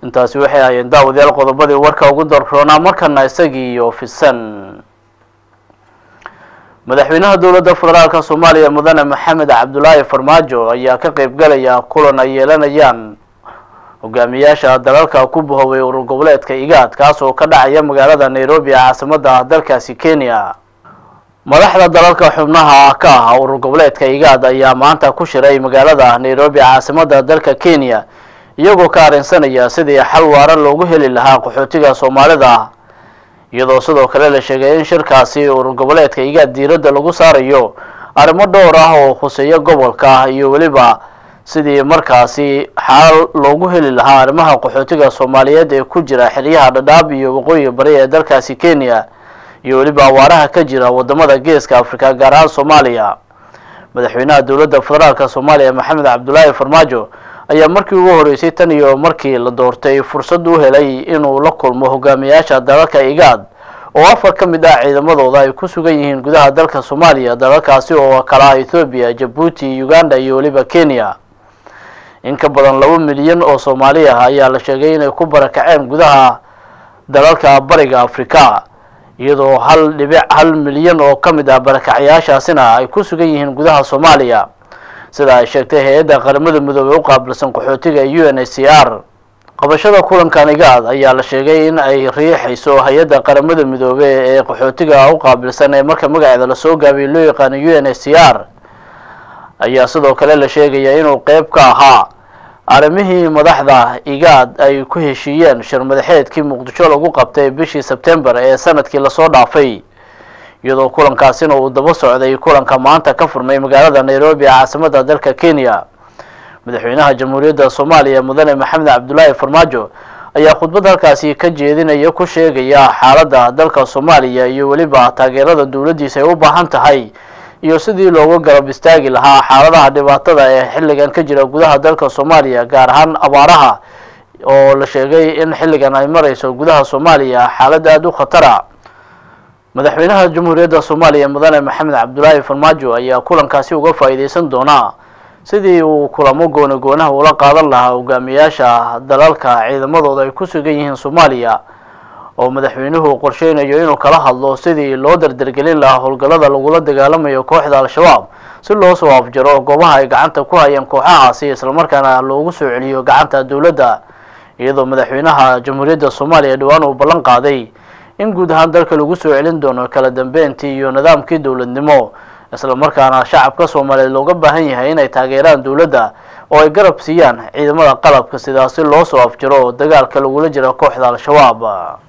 intaasi waxay ahayeen daawadayaal qodobadii warka ugu darroonaa markana isagii iyo fisan madaxweynaha dowladda federaalka soomaaliya mudane maxamed cabdulaahi farmaajo ayaa ka qeyb galaya kulan ay yeelanayaan hogaamiyaasha dalalka ku bahoobay urur goboleedka igaad kaas oo ka dhacaya magaalada nairobi ee caasimada dalkaasi kenya madaxda dalalka xubnaha ka ah urur goboleedka igaad ayaa maanta ku shiray magaalada nairobi caasimada dalka kenya iyagoo ka arrinsanaya sidii xal waara loogu heli lahaa qaxootiga soomaalida iyadoo sidoo kale la sheegay in shirkaasi urur goboleedka igaad diiradda lagu saarayo arrimo dhowr ah oo khuseeya gobolka iyo weliba sidii markaasi xal loogu heli lahaa arrimaha qaxootiga soomaaliyeed ee ku jira xeryaha dhadhaab iyo waqooyiga bari ee dalkaasi kenya iyo weliba awaaraha ka jira wadamada geeska africa gaar ahaan soomaaliya madaxweynaha dowladda federaalka soomaaliya maxamed cabdulaahi farmaajo ayaa markii ugu horeysay tan iyo markii la doortay fursad u helay inuu la kulmo hogaamiyaasha dalalka igaad oo afar ka mid ah ciidamadooda ay ku sugan yihiin gudaha dalka soomaaliya dalalkaasi oo kala ethoobiya jabuuti uganda iyo weliba kenya in ka badan laba milyan oo soomaali ah ayaa la sheegay inay ku barakaceen gudaha dalalka bariga africa iyadoo hal dhibic hal milyan oo ka mid ah barakacyaashaasina ay ku sugan yihiin gudaha soomaaliya sida ay sheegtay hay-adda qaramada midoobey u qaabilsan qaxootiga u n h c r qabashada kulankan igaad ayaa la sheegay in ay riixayso hay-adda qaramada midoobe ee qaxootiga u qaabilsan ee marka magaceeda lasoo gaabiyay loo yaqaano u n h c r ayaa sidoo kale la sheegaya inuu qeyb ka ahaa arrimihii madaxda igaad ay ku heshiiyeen shir madaxeedkii muqdisho lagu qabtay bishii sebtembar ee sanadkii lasoo dhaafay iyadoo kulankaasina uu daba socday kulanka maanta ka furmay magaalada nairobi ee caasimada dalka kenya madaxweynaha jamhuuriyadda soomaaliya mudane maxamed cabdulaahi farmaajo ayaa khudbad halkaasi ka jeedinaya ku sheegaya xaaladda dalka soomaaliya iyo weliba taageerada dowladdiisa ay u baahan tahay iyo sidii looga garab istaagi lahaa xaaladaha dhibaatada ee xilligan ka jira gudaha dalka soomaaliya gaar ahaan abaaraha oo la sheegay in xilligan ay marayso gudaha soomaaliya xaalad aada u khatara madaxweynaha jamhuuriyadda soomaaliya mudane maxamed cabdulaahi farmaajo ayaa kulankaasi uga faa'iideysan doonaa sidii uu kulamo gooni goonaha ula qaadan lahaa hogaamiyaasha dalalka ciidamadooda ay ku sugan yihiin soomaaliya oo madaxweynuhu qorsheynayo inuu kala hadlo sidii loo dardargelin lahaa howlgallada lagula dagaalamayo kooxda al-shabaab si loo soo afjaro goobaha ay gacanta ku hayeen kooxahaasi islamarkaana loogu soo celiyo gacanta dowladda iyadoo madaxweynaha jamhuuriyadda soomaaliya dhowaan uu ballan qaaday in guud ahaan dalka lagu soo celin doono kala dambeyntii iyo nidaamkii dowladnimo islamarkaana shacabka soomaaliyeed looga baahan yahay inay taageeraan dowladda oo ay garab siiyaan ciidamada qalabka sidaasi loo soo afjaro dagaalka lagula jira kooxda al-shabaab